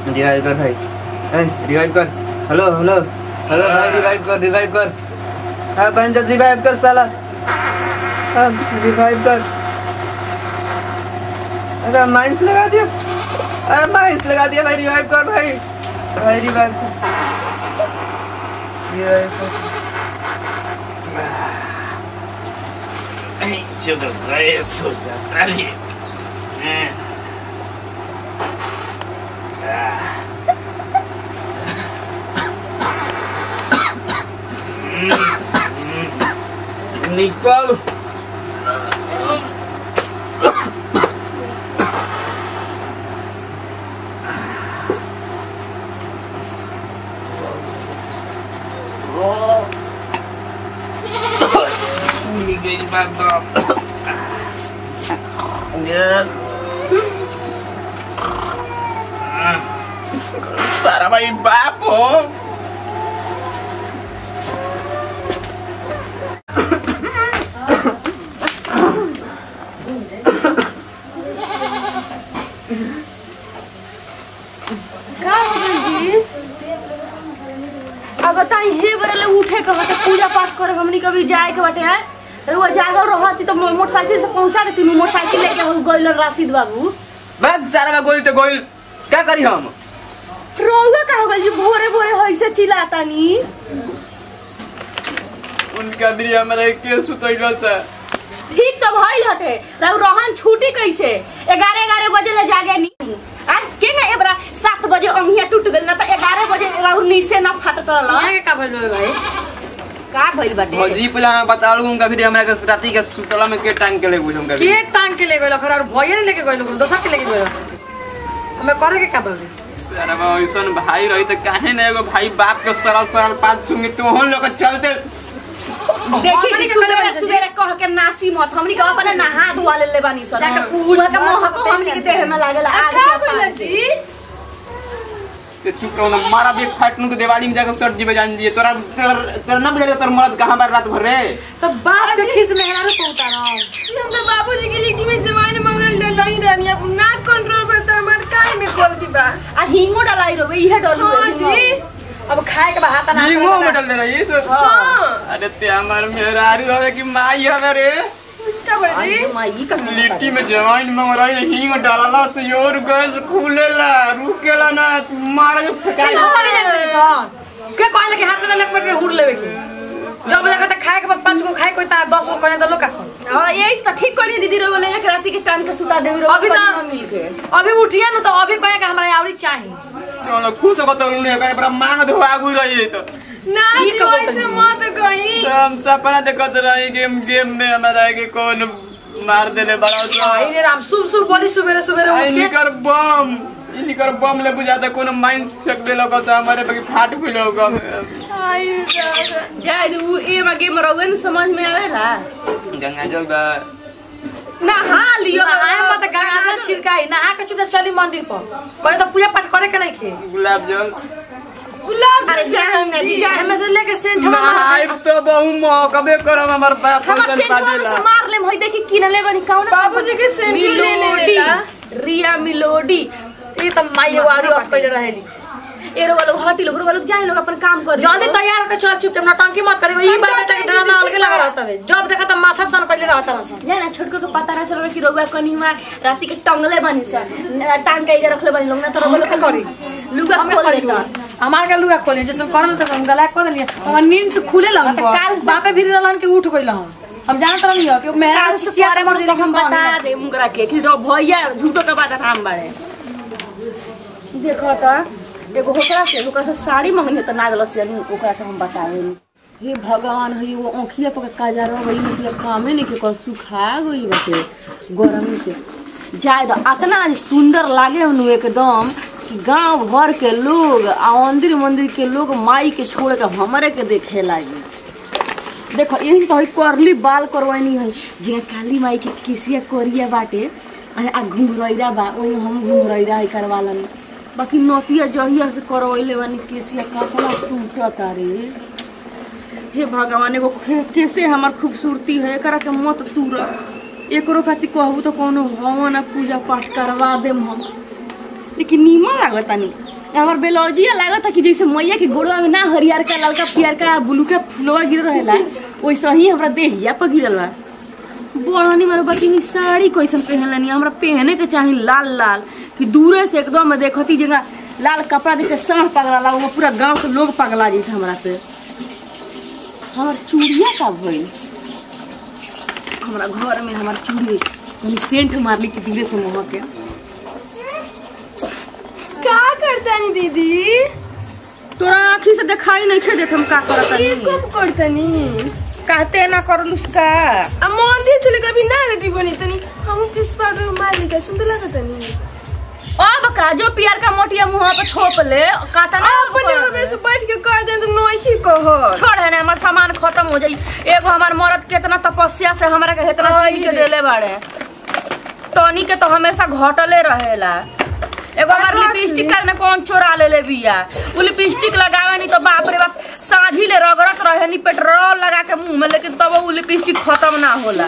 Revive कर भाई ए रिवाइव कर हेलो हेलो हेलो भाई रिवाइव कर रिवाइव कर हाँ बहन जल्दी रिवाइव कर साला हाँ रिवाइव कर अरे माइंस लगा दिया अरे माइंस लगा दिया भाई रिवाइव कर भाई भाई रिवाइव कर रिवाइव कर चलो गए सो जाता ही निकल गई बात तो सारा भाई बाप हो का हो गइल जी अब बताई हे बरले उठे के बाटे पूजा पाठ करे हमनी कभी जाए के बाटे है रुआ जागल रहती तो मो- मोटरसाइकिल से पहुंचा देती नु मोटरसाइकिल लेके हम गइल राशिद बाबू बस सारा गोल तो गोल क्या करी हम रोगा का हो गइल जी भोरे भोरे होइसे चिल्लाता नी उनका भी हमारा के सुतैलो से ठीक तो भइल हटे रउ रहन छूटी कैसे ग्यारह ग्यारह बजे ले जागे नी आज के ना एबरा सात बजे अंगिया टूट गइल ना तो ग्यारह बजे रउ नीचे ना फाटत रहल यहाँ के का भइल बा भाई का भइल बाटे भौजी पहले हमें बता लूं उनका भी हमरा के राती के सुतला में के टांग के ले बुझूं का के टांग के ले गइल खरा और भइए ने लेके गइल दोसर के लेके गइल हमें करे के का बाबू अरे बा ऐसन भाई रही तो काहे ना एगो भाई बाप के सरल सरल बात सुन तो हम लोग के चलते देखी कि सुबह सुबह कह के नासी मत हमनी के अपने नहा धुआ ले ले बानी सन जाके पूछ उहा के महको हमनी के देह में लागल आग का के बोला पानी। जी ते तू कौन मारा भी फाट नु के दिवाली में जाकर सट जीवे जान दिए तोरा तोरा तोरा ना बुझाले तोर मरद कहां बार रात भर रे तो बाप के खिस में हेरा को उतारा ये हम तो बाबूजी के लिट्टी में जवान मंगल ले नहीं रहनी अब नाक कंट्रोल पे तो हमार काहे में गलती बा आ हिंगो डलाई रो इहे डलू हाँ जी अब खाए के बाद हाथ ना नीमो में डाल दे रही है हाँ अरे ते हमार मेहरारू हवे कि माई हवे रे क्या बोला जी माई का लिट्टी में जवाइन मंग रही हींग डालला तो योर गैस खुलेला रुकेला ना तू मारा जो फेंका के कहले कि हाथ में लेके बैठ के हुड़ लेवे की जब लगा त खाए के बाद पांच गो खाए कोई ता 10 गो करे त लोग का खाए। हां यही तो ठीक करी दीदी रो ले एक राती के टांग के सुता देवी रो अभी तो मिल के अभी उठिए न तो अभी कहे कि हमरा आवड़ी चाहिए चलो खुश हो तो उन्हें करे पर मांग दो आगु रही है तो ना ई जी कब ऐसे मत कहीं तो हम सपना देखत रही गेम गेम में हमारा के कौन मार देले बड़ा तो आई रे राम शुभ शुभ बोली सुबेरे सुबेरे आई उठ के निकर बम ई निकर बम ले बुझाता कोनो माइन फेंक देलो को तो हमारे पे फाट खुलो को आई दादा जाय दू ए में गेम रोगन समझ में आवेला गंगा जल बा नहा लियो नहाए मत गंगा जल छिड़काई नहा के चुपचाप चली मंदिर पर कहे तो पूजा पाठ करे के नहीं खे गुलाब जल गुलाब अरे जाए ना जाए एमे से लेके सेंट नहाई तो बहु मौकबे करम हमर बाप हमर पैसा सेंटवा पा में देला से मार ले भाई देखी किनले बनी कौन बाबूजी के सेंटू ले ले मिलोडी लेला रिया मिलोडी ई त माई एगो आरी अट कइले रहेली एरो वालों हटी लोग वालों जाए लोग अपन काम कर जल्दी तैयार होके चल चुपचाप नौटंकी मत करियो ई बात तक ड्रामा अलगे लगा रहता है जब देखा त माथा सन कइले रहता है जाए ना छोटको के पता ना चलो कि रोगा कनी हुआ राती के टंगले बनी सा टांग के इधर रखले बनी लोग ना तो रोगा लोग करी लुगा हमें खोल करी देता हमार के लुगा खोली जैसे करम त हम गला कर देलिए हमर नींद से खुले लन तो काल से- बापे भी रहलन के उठ गइल हम हम जानत रहनी हो कि मेरा काल से चिचिया पारे मर मर दिल हम बता दे मुकरा के कि रो भैया झूठो के बात हम बारे देखो तो एगो होकरा से होकरा से साड़ी मंगनी तो ना गलत से ओकरा के हम बतावे हे भगवान हे वो आँखिया पर काजर गई मतलब कामे नहीं के कर सुखा गई बाटे गरमी से जाए तो अतना आज सुंदर लागे उनु एकदम कि गांव भर के लोग आ मंदिर मंदिर के लोग माई के छोड़ के हमरे के देखे लागे देखो यही तो है करली बाल करवानी है जिया काली माई के केसिया कोरिया बाटे आ आ घुंघरैरा बा ओही हम घुंघरैरा है करवालन बाकी नोतिया जहिया से करवैले बानी केसिया कपड़ा टूटता रे हे भगवान एगो खे- कैसे हमार खूबसूरती है एकरा के मत तूर एकरो खातिर कहबू तो कोनो हवन आ पूजा पाठ करवा देम हम लेकिन नीमन लागता नी हमार बेलौजिया लागत कि जैसे मैया के गोड़वा में ना हरियर का ललका पियर का ब्लू का फुलवा गिर रहेला वैसे ही हमरा देहिया पर गिरल बा बड़नी मारे बाकी नी साड़ी कैसन पहनलनी हमरा पहने के चाही लाल लाल कि दूरे से एकदम देखती जगह लाल कपड़ा देख के साँढ़ पगला वो पूरा गांव के लोग पगला जैसे हमरा पे हमार चूड़िया का भइल हमरा घर में हमार चूड़ी तनी सेंट मारली के दिले से मोह के का करतानी दीदी तोरा आँखी से दिखाई नहीं खे देत हम का करत ये कब करतानी कहते ना करलू का आ मंदिर चले कभी ना रेडी बनी तनी हम किस पाउडर मार ली का सुंदर लागतानी अब का जो पियर का मोटिया मुंह पे थोप ले काटा ना अपने में से बैठ के कर दे तो नोई की कहो छोड़ है ना हमार सामान खत्म हो जाई एगो हमार मरद केतना तपस्या से हमरा के इतना आई चीज के रे। देले बाड़े तनी के तो हमेशा घटले रहेला एगो हमार रख लिपस्टिक ली। का में कौन चोरा ले ले बिया उ लिपस्टिक लगावे नहीं तो बाप रे बाप साझी ले रगड़त रहे नी पेट्रोल लगा के मुंह में लेकिन तब उ लिपस्टिक खत्म ना होला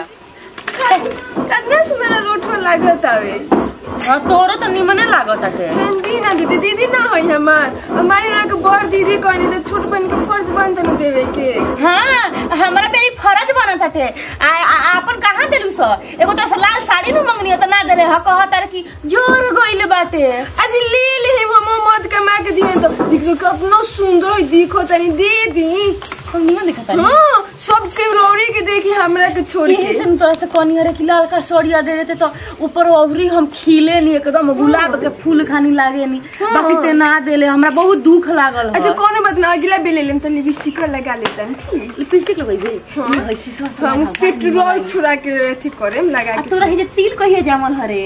कितना सुंदर रोट लागत आवे हाँ, तोरो तो निमने लागत अटे दी ना दीदी दीदी ना होई हमार हमारे ना के बड़ दीदी कहनी तो छोट बहन के फर्ज बनता न देवे के हाँ हमरा पे ई फर्ज बनत हटे आ आ- आपन कहाँ देलू स एगो तो से लाल साड़ी न मंगनी हो त ना देले ह कहत तारे कि जोर गइल बाटे आज ले ले हम हम मत कमा के दिए तो दिखो कि अपना सुंदर दिखो तनी दे दी हम निमन दिखत तारे हाँ सब के रौरी के देखी हमरा के छोड़ यही के से हम तोरा से कहनी अरे कि लाल का सड़िया दे देते तो ऊपर अवरी हम खिले नी एकदम गुलाब के फूल खानी लागे नी बाकी ते ना देले हमरा बहुत दुख लागल अच्छा ह कौन बात ना अगला बेले लेम तो लिपस्टिक लगा लेता ठीक लिपस्टिक लगई दे ई हइसी सस हम पेट्रोल छुड़ा के अथी करेम लगा आ के तोरा ही जे तिल कहिए जामल हरे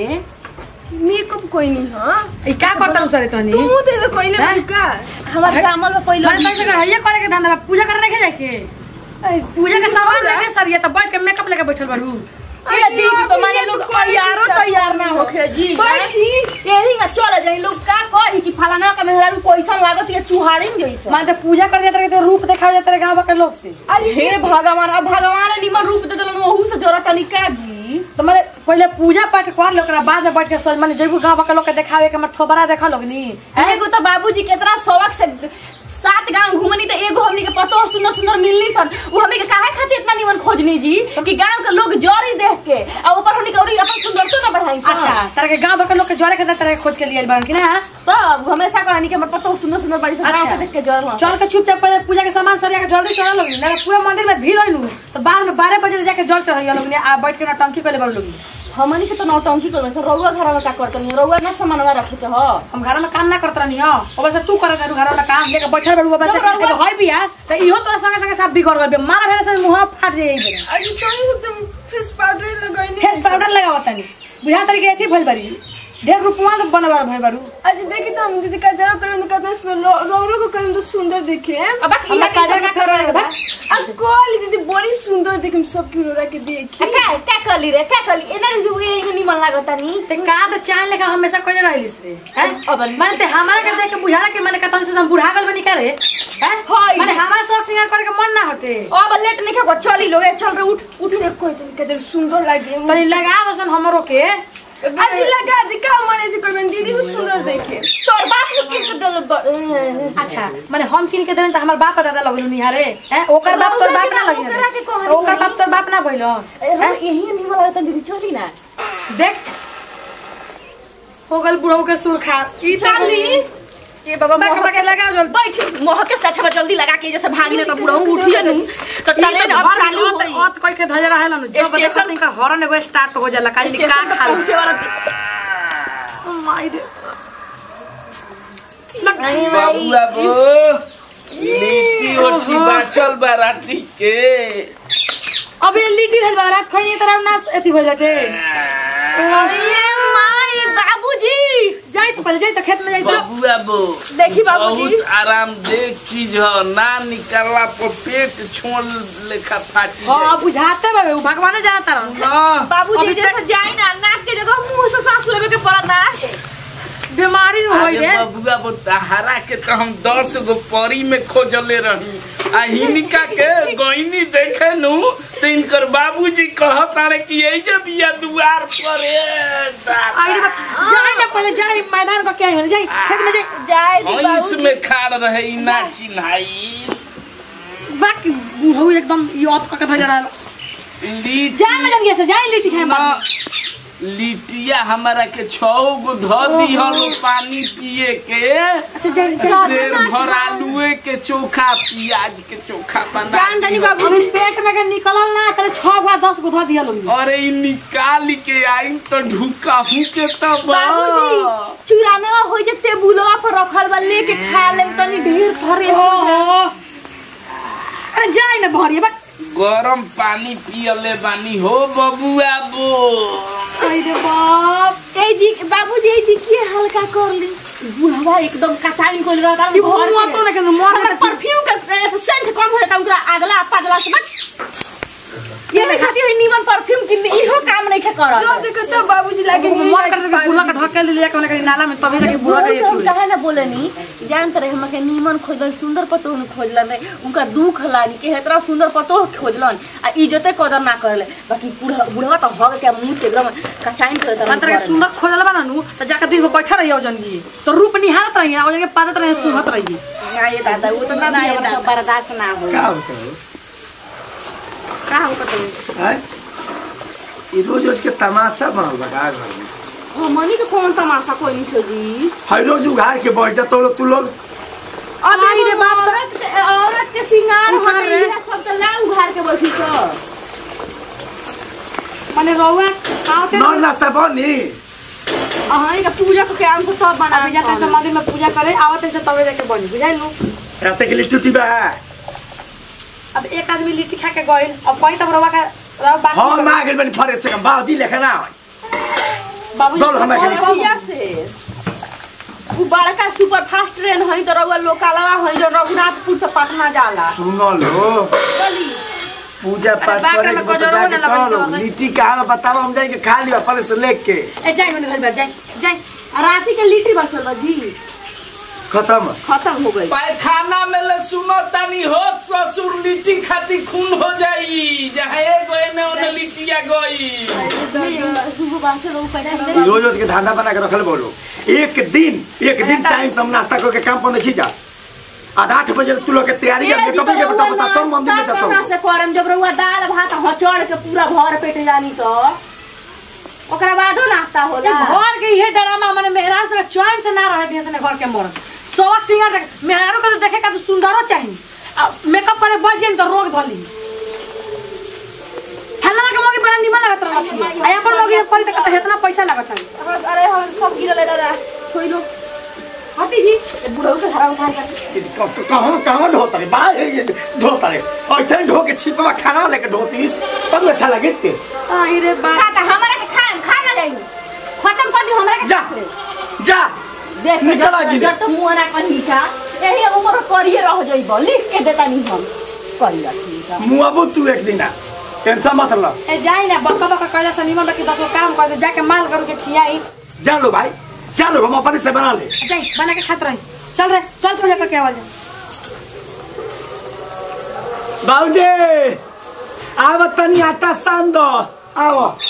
मेकअप कोई नहीं हाँ ई का करता सरे तनी तू दे दे कोई नहीं का हमार जामल में पहिले मन पैसे का ये करे के धंधा बा, पूजा करे नहीं जाके पूजा के सामान लेके सब ये तो बैठ के मेकअप लेके बैठल बारू ए दीदी तो माने लोग तैयारो तैयार ना होखे जी बैठी। यही ना चल जाई लोग का कही कि फलाना का मेहरारू पैसा लागत ये चुहाड़ी में जइसे मान तो पूजा कर जाते रहे रूप देखा जाते रहे गांव के लोग से अरे हे भगवान अब भगवान ने निमन रूप दे देलन ओहू से जरूरत नहीं का जी तो माने पहले पूजा पाठ कर लो ओकरा बाद में बैठ के सोच माने जइबू गांव के लोग के देखावे के हमर थोबरा देखा लोग नी एगो तो बाबूजी कितना शौक से सात गांव घूमनी तो एगो हमनी के पतो सुंदर सुंदर मिलनी सन वो हमनी के काहे खातिर इतना निमन खोजनी जी कि गांव के लोग जरी देख के और ऊपर हमनी के औरी अपन सुंदरता ना बढ़ाई सन। अच्छा तारा के गांव के लोग के जोरे के तरह खोज के लिए बार कि ना तब हमेशा कहनी कि हमर पतो सुंदर सुंदर बड़ी सन गांव अच्छा। के देख के जर हाँ। चल के चुपचाप पहले पूजा के सामान सरिया के जल्दी चढ़ा लोग ना पूरा मंदिर में भीड़ होइनु तो बाद में बारह बजे जाके जल चढ़ा लोग आ बैठ के नौटंकी कर ले बारू लोग हमनी के तो नौटंकी करबे सर रउआ घर में का करतनी रउआ ना सामानवा रखे के ह हम घर में काम ना करत रहनी हो अब से तू करत रहू घर वाला काम लेके बैठल बारू अब से जब रउआ- एगो होय बिया तो इहो तोरा संगे संगे सब बिगड़ गल मारा भेले से मुंह फाट जाई बेरा अरे तो तुम फेस पाउडर लगाई फेस पाउडर लगावत तनी बुझा तरी के अथी भइल बारी ढेर रुपवा तो बनवा भइल बारू अच्छा देखी तो हम दीदी का जरा करें तो कितना सुंदर रोरो को करें तो सुंदर दिखे अब बाकी हमरा काजल का फेर वाला अब कॉल दीदी बड़ी सुंदर देखे हम सब की रोरा के देखी का का कली रे का कली एना जो ये निमन लागतनी ते का तो चाय लेके हमेशा कोई रहलिस रे हैं अब माने ते हमारा के देख के बुझाला कि माने कतन से हम बुढ़ा गल बनी करे हैं हाय। माने हमारा शौक सिंगार करे के मन ना हटे अब लेट नहीं खा चली लोग ए, चल रे उठ उठ रे कोई तो कितना सुंदर लगे तनी लगा दसन हमरो के आज लगा दे का माने थी कोई दीदी को सुंदर देखे तोर बाप ने किस दल अच्छा माने हम किन के देन त हमर बाप दादा लगलु निहारे हैं ओकर बाप तोर बाप ना लगिन ओकरा के कहनी ओकर बाप तोर बाप ना भइल यही निमन लागत दीदी चली ना देख हो गल बुढ़ऊ के सुर खा ई चली ये बाबा बाके मोह बाके लगा जल्दी बैठ मोह के सच में जल्दी लगा के जैसे भागी तो बुढ़ऊ उठिए नु तो ट्रेन अब चालू होत होई होत कह के धजरा है ना जब बजे स्टेशन- का हॉर्न एगो स्टार्ट हो जाला काज का स्टेशन पे खा पहुंचे वाला माई रे बाबू बाबू लिट्टी ओटी बाचल बाराती के अबे लिट्टी भेल बारात खइए तरह ना एथी भइल जाते अरे माई बाबूजी जाई तो पहले जाई तो खेत में जाई तो बाबू बाबू देखी बाबूजी बहुत आरामदेह चीज है ना निकलला पर पेट छोड़ लेखा फाटी हां जाए बुझाते बाबे उ भगवान जानता रह हाँ, बाबूजी जैसे जाई ना नाक के जगह मुंह से सांस लेवे के पड़ता बीमारी न होई अरे रे बाबू बाबू तहारा के तो हम दस गो परी में खोजले रही आ हिनिका के गईनी देखे नु तो इनकर बाबूजी कहत तारे कि यही जब बिया दुआर पर ए, दादा। आई रे बा- जाई ना पहले जाई मैदान को क्या है जाई खेत में जाई जाए दी भैंस बाबूजी। में खाड़ रहे ई ना चिन्हाई बाक बुढ़ऊ एकदम याद का कथा जरा लीटी जा मैडम ये से जा लिट्टी खाए ना, बाबू लिटिया हमारा के छौ गो ध दिहल पानी पिए के अच्छा जा जा शेर भर आलूए के चोखा प्याज के चोखा बना जान दनी दिहल। बाबू अभी पेट में के निकलल ना तले 6 गो 10 गो ध दिया लोग अरे ई निकाल के आई तो ढुका हूँ के तब बाबूजी चुराना हो जे टेबुलवा पर रखल बा लेके खा लेम तनी ढेर थरे ओहो अरे जाए ना भरिए बा गरम पानी पियले बानी हो बबुआ बो अरे बाप ए जी बाबूजी ए जी के हल्का कर ली बुढ़वा एकदम कचाई कोल रहता ई मुंह तो ना के मोर हमरा परफ्यूम का सेंट कम हो जाता उनका अगला पगला से बट ये नहीं खाती है नीमन परफ्यूम की इहो काम नहीं के करत जो देखो तो बाबूजी लागे मोर कर के बुला का ढक के ले के उनके नाला में तभी जाके बुला के हम कहे ना बोले नी जानत रहे हम के नीमन खोजलन सुंदर पतो न खोजलन रे उनका दुख लागी के इतना सुंदर पतो खोजलन आ इज्जते कदर ना करले बाकी बूढ़ा बुढ़वा तो हग के मुंह के एकदम कचाइन कर देता अंतर के सुंदर खोजल बा नु त जाके दिन भर बैठा रहिए जंगी तो रूप निहारत रहिए और जगह पादत रहिए सुहत रहिए ना ये दादा वो तो ना ये दादा बर्दाश्त ना हो का होता है का हो पतो हैं? ई रोज रोज के तमाशा बनल बा का घर में हमनी के कौन तमाशा कोई नहीं सो जी हर रोज उघार के बैठ जा तो तू लोग अब आई रे बाप तो- औरत के औरत के सिंगार उघार होते रे। है सब तो ला उघार के बैठी तो माने रहुआ आवते नॉन नाश्ता बनी अहाँ का पूजा के काम से सब बना अभी जाते से मंदिर में पूजा करे आवते से तबे जाके बनी बुझाई लो रात के लिए टूटी बा अब एक आदमी लिट्टी खा के गइल अब कहीं तब रवा का रवा बाकी हम आ गेल बनी फरे से बाबूजी लेखा ना होई बाबू दौड़ हमरा के लिए। कहिया से वो बड़का सुपर फास्ट ट्रेन है तो रउआ लोकालवा है जो रघुनाथपुर से पटना जाला सुनो लो चली पूजा पाठ बाग करे में के तो गजरो जाके न लगन करो सब। लिट्टी कहाँ बा बताओ हम जाएंगे खा लिया फरे से लेके ए जाई मैंने घर जाई जाई आ राती के लिट्टी बचल बा जी खत्म खत्म हो गई पैखाना में ले सुनो तनी हो ससुर लिट्टी खाती खून हो जाई जहाँ एगो एने ओने लिट्टिया गई सुबह बासे लोग पैदा ई रोज रोज के धंधा बना के रखल बोलो एक दिन एक दिन टाइम से हम नाश्ता करके काम पर नहीं जा आधा आठ बजे तू लोग के तैयारी करके कभी के बता बता तुम मंदिर में जाता कहाँ हूँ से करम जब रउआ दाल भात हचड़ के पूरा भर पेट जानी तो ओकरा बादो नाश्ता ये होला घर के ये ड्रामा माने मेहरान से चैन से ना रहे दिए से घर के मर्द सोवक सिंगर देख मेहरारू के तो देखे का तो सुंदरो चाहिए आ मेकअप करे बढ़ जाए तो रोग धली हल्ला के मोगी बड़ा निमन लगत रहत आ अपन मोगी पर तक इतना पैसा लगत है अरे हम सब गिरले दादा छोड़ लो हटी जी ये बुढ़ऊ के हरा उठा कर कहाँ कहाँ ढोता रे बाहर है ये ढोता रे और इतने ढो के छिपवा खाना लेके ढोती तब अच्छा लगे ते आई रे बा खाता हमारा के खा खा ना जाई खत्म कर दी हमारा के जा जा देख निकल जी। जब तो मुंह ना कहीं का यही उम्र करिए रह जाइबो लिख के देता नहीं हम करी रखी का मुआबू तू एक दिन आ टेंशन मत लो ए जाई ना बका बका कहला से निमन रखी दस गो काम कर दे जाके माल करू के खियाई जा लो भाई जा लो हम अपने से बना ले जाई बना के खात रही चल रे चल पूजा करके आवाज बाबूजी आव तनी आटा सान दो आओ